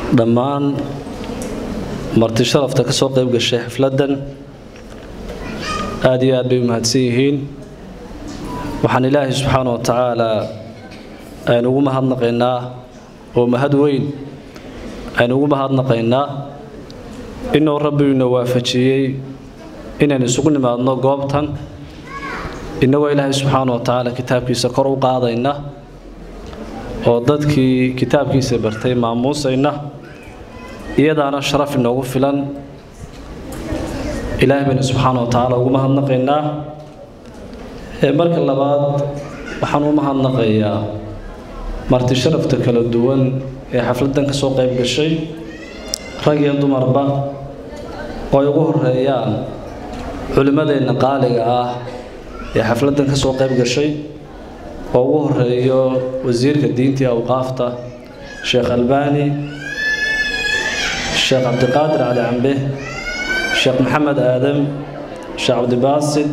dhammaan marti sharafta ka soo qayb gashay xafladdan aada iyo aad bay u mahadsan yihiin waxaan ilaahay subxaana wa tacaalaa aynu ugu mahadnaqaynaa oo mahad weyn aynu ugu mahadnaqaynaa inuu rabbigiina waafajiyey inaynu isugu nimaadno goobtan innagoo ilaahay subxaana wa tacaala kitaabkiisa kor u qaadayna oo dadkii kitaabkiisa bartay maamuusayna iyadaana sharaf inoogu filan ilaahay baynu subxaana wa tacaala ugu mahadnaqaynaa marka labaad waxaan u mahadnaqayaa marti sharafta kala duwan ee xafladdan ka soo qayb gashay rag iyo dumarba oo ay ugu horeeyaan culimmadeenna qaaliga ah ee xafladdan ka soo qayb gashay oo ugu horeeyo wasiirka diinta iyo awqaafta sheekh albaani sheekh cabdiqaadir cali cambe sheekh maxamed aadam sheekh cabdibaasid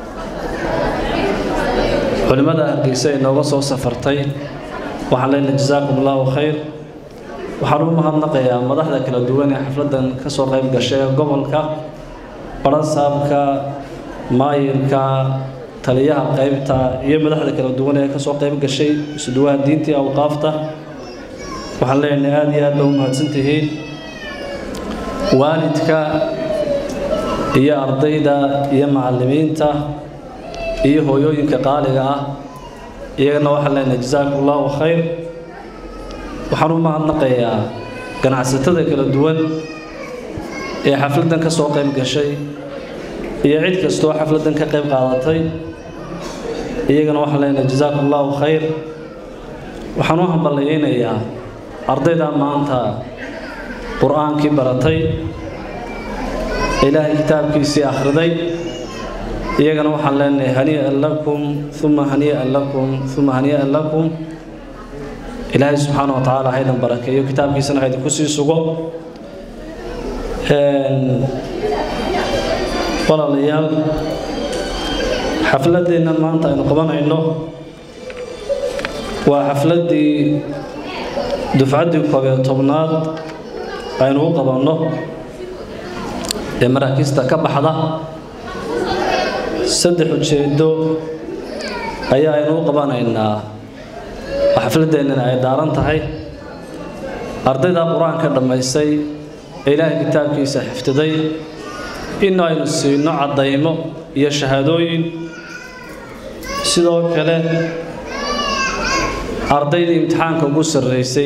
culimmada hargeysa ay nooga soo safartay waxaan leenahay jasaakum allahu khayr waxaan u mahadnaqayaa madaxda kala duwan ee xafladdan ka soo qayb gashay ee gobolka barasaabka maayirka taliyaha qaybta iyo madaxda kala duwan ee ka soo qayb gashay isuduwaha diinta iyo awqaafta waxaan leenahay aada iyo aad ba u mahadsantihiin waalidka iyo ardayda iyo macallimiinta iyo hooyooyinka qaaliga ah iyagana waxaan leenahay jasaakum allahu khayr waxaan u mahadnaqayaa ganacsatada kala duwan ee xafladdan ka soo qayb gashay iyo cid kastoo xafladdan ka qayb qaadatay iyagana waxaan leenahay jasaakum allahu khayr waxaan u hamballayaynayaa ardayda maanta qur-aankii baratay ilaahay kitaabkiisii akhriday iyagana waxaan leenahay hanii'an lakum uma hanii'an lakum uma hanii'an lakum ilaahay subxaana wa tacaala haydan barakeeyo kitaabkiisana haydinku sii sugo walaalayaal xafladdeennan maanta aynu qabanayno waa xafladdii dufcaddii koob iyo tobnaad aynu u qabanno ee maraakiista ka baxda saddex ujeeddo ayaa aynu u qabanaynaa oo xafladdeennana ay daaran tahay ardayda qur-aanka dhammaysay ee ilaahay kitaabkiisa xifdiday in aynu siino caddaymo iyo shahaadooyin sidoo kale ardaydii imtixaanka ugu sarreysay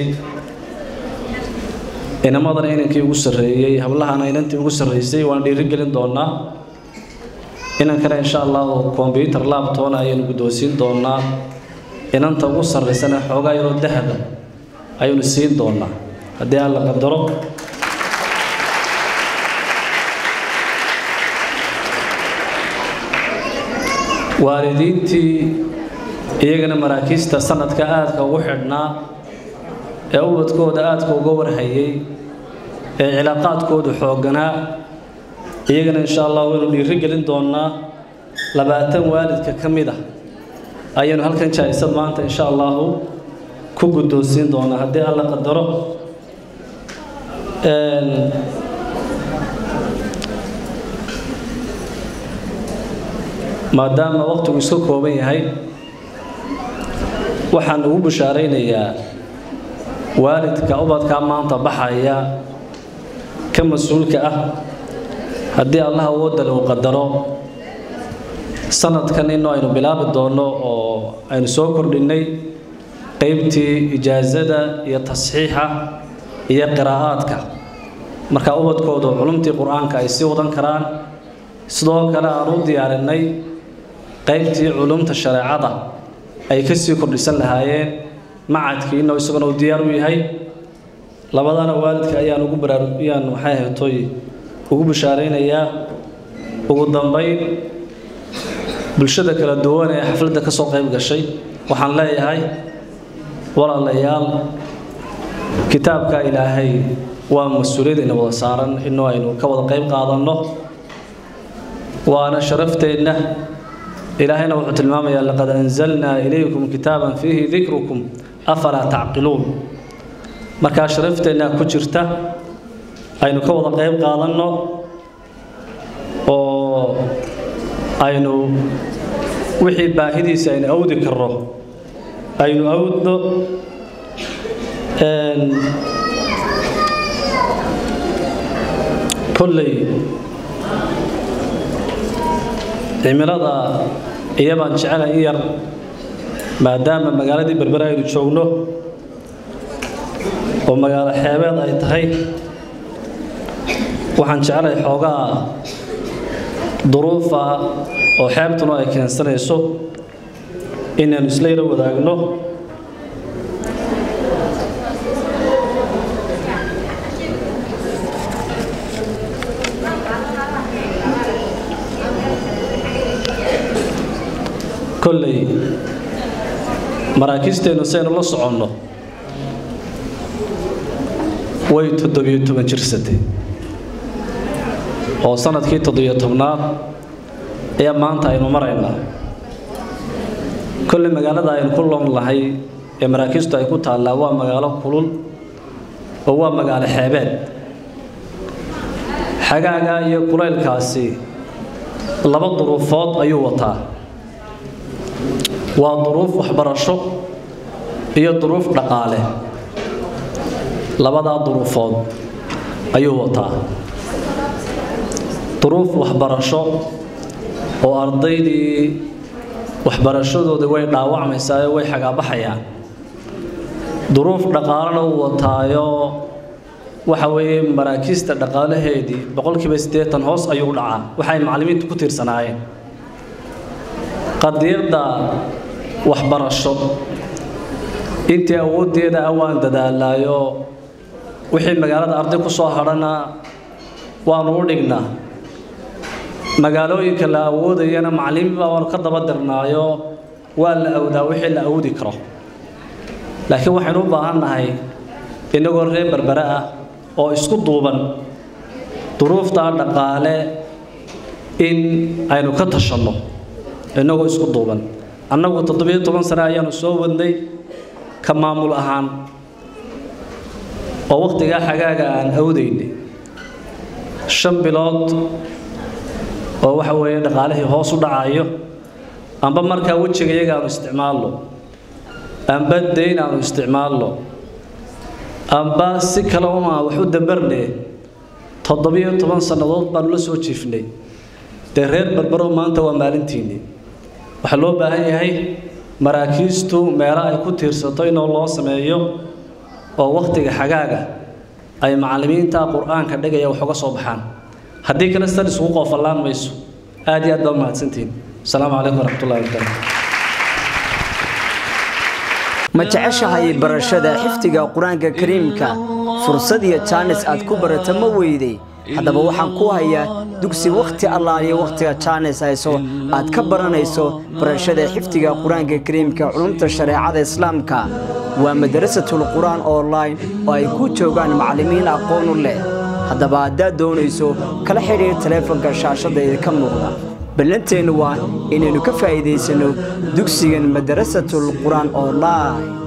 inamadana inankii ugu sarreeyey hablahana inantii ugu sarreysay waan dhiirigelin doonaa inankana insha allahu kombyutar laabtoona ayaynu guddoonsiin doonaa inanta ugu sarraysana xoogaa yaroo dahaba ayaynu siin doonaa haddii aan la qadaro waalidiintii iyagana maraakiista sanadka aadka ugu xidhnaa ee ubadkooda aadka uga warhayay ee cilaaqaadkoodu xoogganaa iyagana insha allah waynu dhiiri gelin doonaa labaatan waalidka ka mid ah ayaynu halkan jaa-isad maanta insha allahu ku guddoonsiin doonaa haddii alla qadaro maadaama waqtigu iska kooban yahay waxaan ugu bushaaraynayaa waalidka ubadkaa maanta baxaya ka mas-uulka ah haddii allah awoodda lagu qadaro sanadkan inuu aynu bilaabi doonno oo aynu soo kordhinnay qeybtii ijaasada iyo tasxiixa iyo qiraa'aadka marka ubadkoodu culumtii qur-aanka ay sii wadan karaan sidoo kale aan u diyaarinay qaybtii culumta shareecada ay ka sii kordhisan lahaayeen macadkiina isaguna uu diyaar u yahay labadana waalidka ayaan ugu baraaruyaan maxay ahaytoy ugu bishaaraynayaa ugu dambayn bulshada kala duwan ee xafladda ka soo qayb gashay waxaan leeyahay walaalayaal kitaabka ilaahay waa mas-uuliyadayna wada saaran inuu aynu ka wada qayb qaadanno waana sharafteenna ilaahayna wuxuu tilmaamayaa laqad anzalnaa ilaykum kitaaban fiihi dikrukum afalaa tacqiluun markaa sharafteenna ku jirta aynu ka wada qayb qaadanno oo aynu wixii baahidiisa aynu awdi karno aynu awdno kolley cimilada iyabaan jecela in yar maadaama magaaladii berbere aynu joogno oo magaalo xeebeed ay tahay waxaan jecelahay xoogaa duruufa oo xeebtuna ay keensanayso inaynu isla yaro wadaagno kolley maraakiisteennu saynu la soconno way toddobiyo toban jirsatay oo sanadkii toddobiyo tobnaad ayaa maanta aynu maraynaa kolley magaalada aynu ku loon lahay ee maraakiistu ay ku taallaa waa magaalo kulul oo waa magaalo xeebeed xagaaga iyo kulaylkaasi laba duruufood ayuu wataa waa duruuf waxbarasho iyo duruuf dhaqaale labadaa duruufood ayuu wataa duruuf waxbarasho oo ardaydii waxbarashadoodii way dhaawacmaysaayo way xagaabaxayaan duruuf dhaqaalena uu wataayo waxa weeye maraakiista dhaqaalaheedii boqolkiiba siddeetan hoos ayuu u dhacaa waxay macallimiintu ku tiirsanaayeen qadiyadda waxbarasho intii awooddeeda ah waan dadaalaayo wixii magaalada arday ku soo hadhana waanu u dhignaa magaalooyinka la awoodayana macallimiinbaa waanu ka daba dirnaayo waa la awdaa wixii la awoodi karo laakiin waxaynu u baahan nahay innagoo reer berbere ah oo isku duuban duruuftaa dhaqaale in aynu ka tashanno innagoo isku duuban annagu toddobiyo toban sane ayaanu soo wadnay ka maamul ahaan oo wakhtigaa xagaaga aan awdaynay shan bilood oo waxa weeye dhaqaalihii hoos u dhacayo amba markaa wejiga iyaga aanu isticmaalno amba dayn aanu isticmaalno amba si kale uma wax u dambarne toddobiyo toban sannadood baanu la soo jiifnay dee reer berbero maanta waa maalintiinii waxaa loo baahan yahay maraakiistu meelo ay ku tiirsato inoo loo sameeyo oo wakhtiga xagaaga ay macallimiinta qur-aanka dhigaya wax uga soo baxaan haddii kale sidan isugu qoofallaan mayso aad iyo aad baa umahadsantihiin asalaamu calaykum waraxmatullahi wabarakaatu ma jeceshahay barashada xifdiga qur-aanka kariimka fursad iyo jaanis aad ku barata ma weyday haddaba waxaan ku hayaa dugsi wakhti allaaliyo wakhtiga jaanis hayso aad ka baranayso barashada xifdiga qur-aanka kariimka culumta shareecada islaamka waa madarasatul qur-aan online oo ay ku joogaan macallimiin aqoon u leh haddaba haddaad doonayso kala xidhiir taleefanka shaashadda idinka muuqda ballanteennu waa inaynu ka faa'iidaysanno dugsigan madarasatul qur-aan online